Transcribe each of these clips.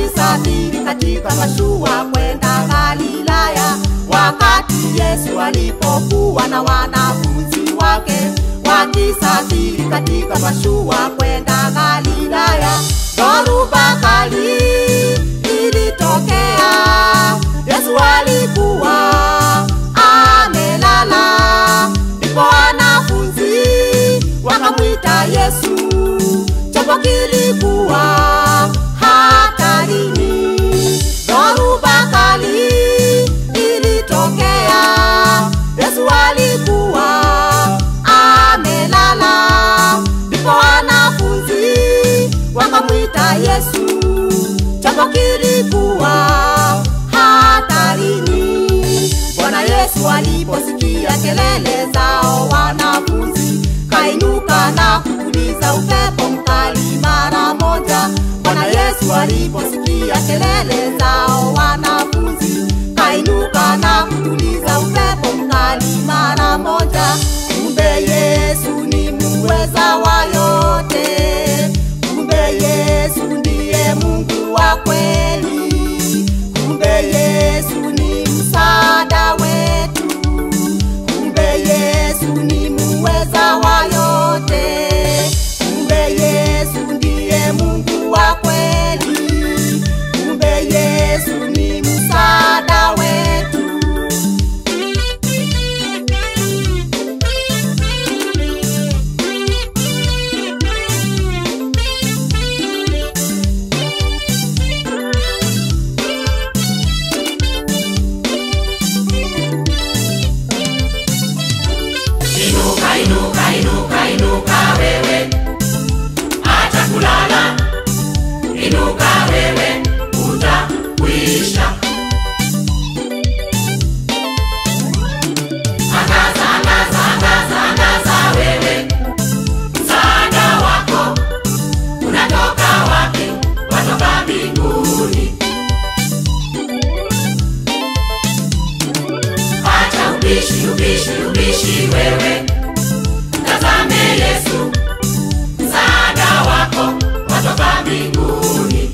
wakisafiri katika mashua kwenda Galilaya, wakati Yesu alipokuwa na wanafunzi wake wakisafiri katika mashua kwenda Galilaya, dhoruba kali ilitokea. Yesu alikuwa amelala, ndipo wanafunzi wakamwita Yesu, chombo kilikuwa hatarini. Dhoruba kali ilitokea, Yesu alikuwa amelala, ndipo wanafunzi wakamwita Yesu, chombo kilikuwa hatarini. Bwana Yesu aliposikia kelele zao wanafunzi, kainuka na kutuliza upepo mkali mara moja. Bwana Yesu aliposikia kelele zao wanafunzi, kainuka na kutuliza upepo mkali mara moja. Kumbe Yesu ni muweza wa yote, kumbe Yesu ndiye Mungu wa kweli, kumbe Yesu ni msaada wetu, kumbe Yesu ni muweza wa yote, kumbe Yesu ndiye Mungu wa kweli, kumbe Yesu ni msaada wetu. Inuka, inuka, inuka, inuka wewe, acha kulala. Inuka wewe, utakwisha. Angaza, angaza, angaza, angaza wewe, msaada wako unatoka wapi? Watoka mbinguni. Acha ubishi, ubishi, ubishi wewe, tazame Yesu, msaada wako watoka mbinguni.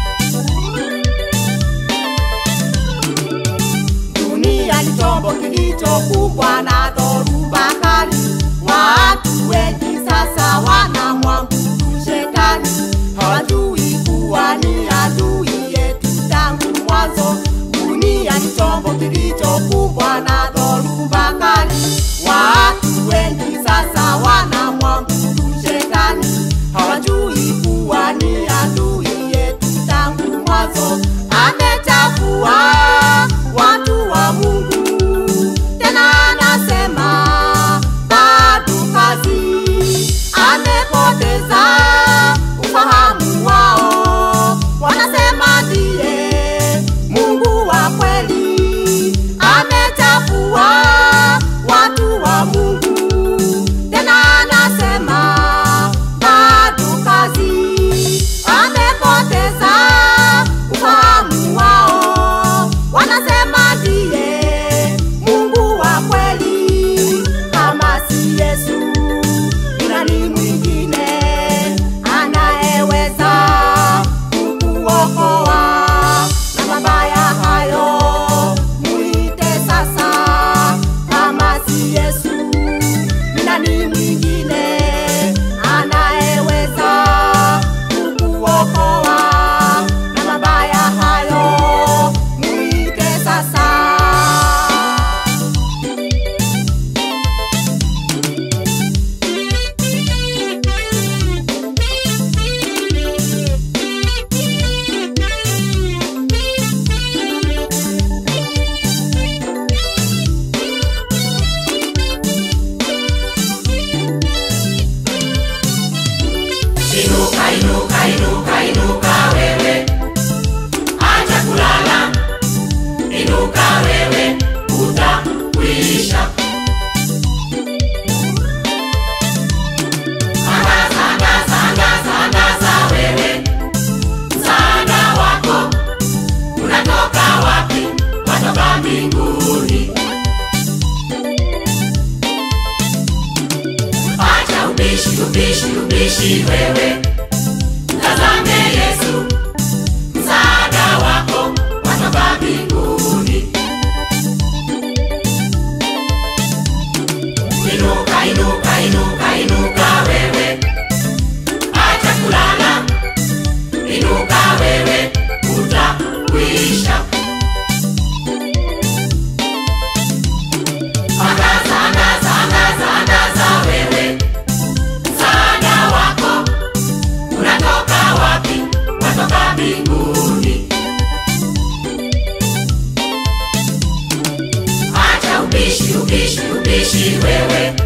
Dunia ni chombo kilichokumbwa na dhoruba kali. Watu wengi sasa wanamwabudu shetani, hawajui kuwa ni adui yetu tangu mwanzo. Dunia ni chombo kilichokumbwa na dhoruba kali. Watu wengi sasa wanamwabudu shetani, hawajui kuwa ni adui yetu tangu mwanzo. Amechafua watu wa Mungu, tena anasema bado kazi. Amepoteza ufahamu wao, wanasema ndiye Mungu wa kweli. Amechafua watu wa Mungu, tena anasema bado kazi. Amepoteza ufahamu wao, wanasema ndiye Mungu wa kweli. Kama si Yesu, ni nani mwingine anayeweza kukuokoa na mabaya hayo? Muite sasa, kama si Yesu, ni nani mwingine anayeweza kukuokoa na mabaya hayo? Muite sasa. Inuka, inuka, inuka, inuka wewe, acha kulala. Inuka wewe, utakwisha. Angaza, angaza, angaza, angaza wewe, msaada wako unatoka wapi? Watoka mbinguni. Acha ubishi, ubishi, ubishi wewe, tazame Yesu, msaada ubishi ubishi wewe